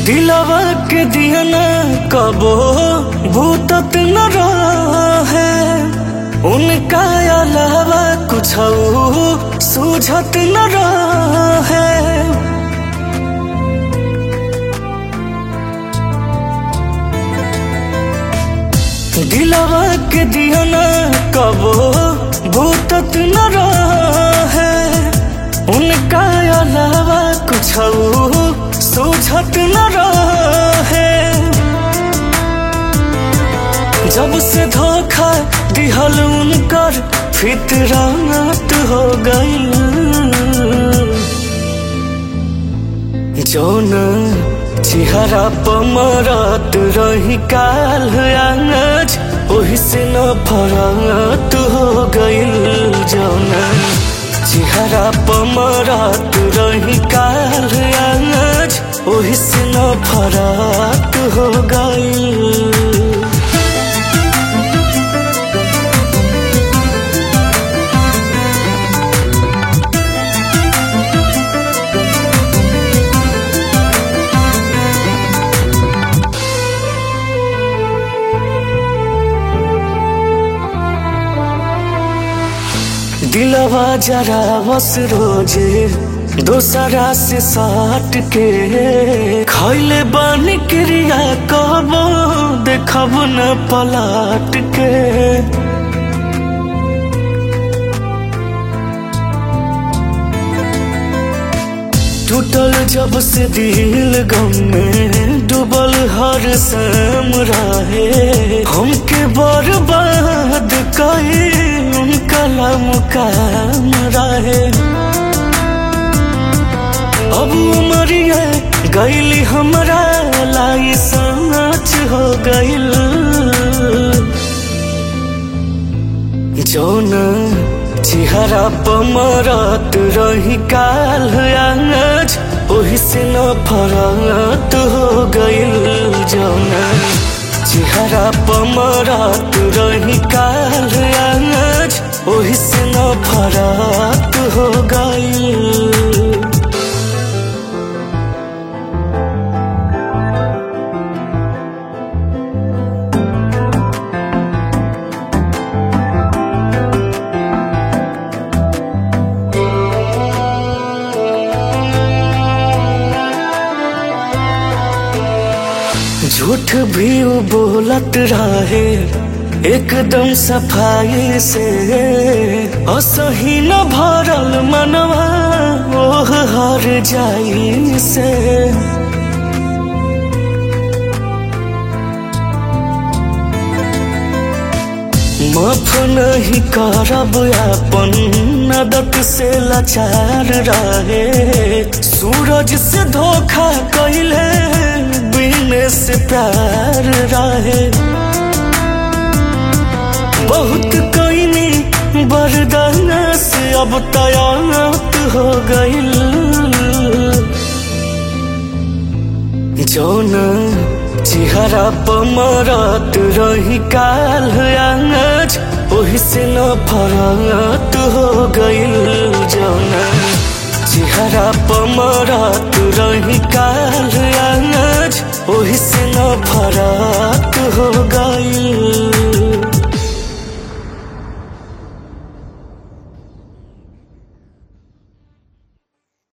दिलवा के दिहना कबो भूतत न रहे उनका अलावा कुछ सूझत न रहे दिलवा के दिहना कबो भूतत न रहे उनका अलावा कुछ सूझत न रहे जब से धोखा दिहल उनकर फितरात हो गई जौन चिहरा पमरत रही काल आज ओही से न फरत हो गइल जौन चिहरा पमरत रही काल आज ओही से न फरत हो गइल दिलवा जरा बस रोजे दोसरा से साट के खैले बन क्रिया कब देखब न पलट के टूटल जब से दिल गम में डूबल हर शाम रहे हमके बर्बाद कहे उनका मुकाम रहे अब उमरिया गैली हमरा लाई सच हो गइल जौन चिहरा पमरत रही काल आज ओही से न फरत हो गइल जौन चिहरा पमरत रही काल आज ओही से न फरत हो गइल झूठ भी वो बोलत रहे एकदम सफाई से असही न भरल मनवा ओह हर जाई से माफ नहीं करब अपन नदक से लाचार रहे सूरज से धोखा कैले बिने से प्यार रहे बहुत कैनी बरदाना से अब तयात हो गइल जौन चिहरा पमरत रही काल आज ओही से न फरत हो गइल जौन चिहरा पमरत रही काल आज ओही से न फरत